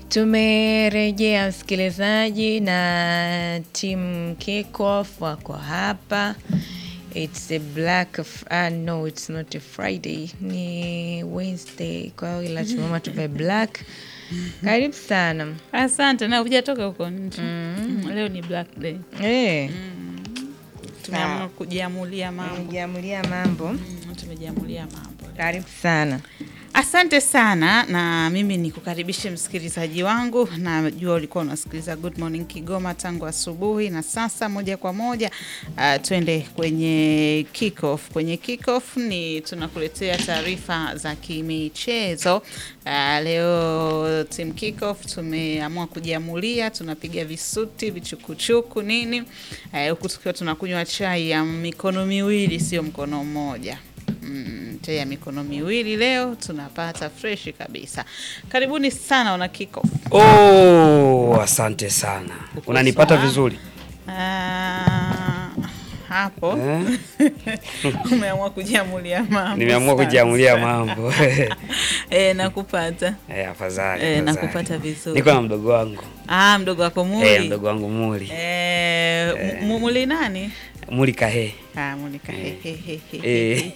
Tumerejea msikilizaji, na timu Kickoff wako hapa. It's a black f- uh, no it's not a Friday, ni Wednesday, kwa hiyo lazima tuvae black. Karibu sana. Asante na hujatoka huko nje. Mm, Leo ni black day. Eh, Tumeamua kujiamulia mambo. tumejiamulia mambo. Mm, Tumejiamulia mambo. Karibu sana. Asante sana na mimi nikukaribishe msikilizaji wangu. Najua ulikuwa unasikiliza Good Morning Kigoma tangu asubuhi, na sasa moja kwa moja uh, twende kwenye kickoff. Kwenye kickoff ni tunakuletea taarifa za kimichezo. Uh, leo team kickoff tumeamua kujiamulia, tunapiga visuti vichukuchuku nini, uh, huku tukiwa tunakunywa chai ya mikono miwili, sio mkono mmoja. Mm, chai ya mikono miwili leo tunapata freshi kabisa. Karibuni sana wana kickoff. Oh, asante sana. Uko Unanipata sawa? vizuri Ah, hapo eh? umeamua kujiamulia mambo. Nimeamua Sawa, kujiamulia sawa. mambo Eh, nakupata eh, afadhali Eh, afadhali. nakupata vizuri. Niko na mdogo wangu ah, mdogo wako Muli eh, mdogo wangu Muli Eh, mu- Muli nani? Muli Kahe Ah, Monica. Eh.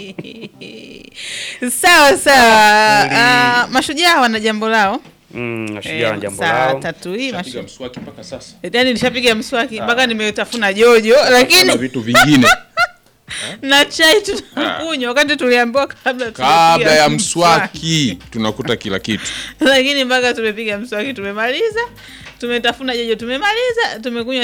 Sawa sawa. Muli. Ah, mashujaa wana jambo lao. mm, nashujaa na Eh, jambo saa lao tatu hii mashu- Piga mswaki mpaka sasa. yaani nishapiga mswaki mpaka nimetafuna jojo, Na lakini vitu vingine na chai tunakunywa wakati tuliambiwa kabla kabla tumepiga ya mswaki tunakuta kila kitu. lakini mpaka tumepiga mswaki tumemaliza, tumetafuna jojo tumemaliza, tumekunywa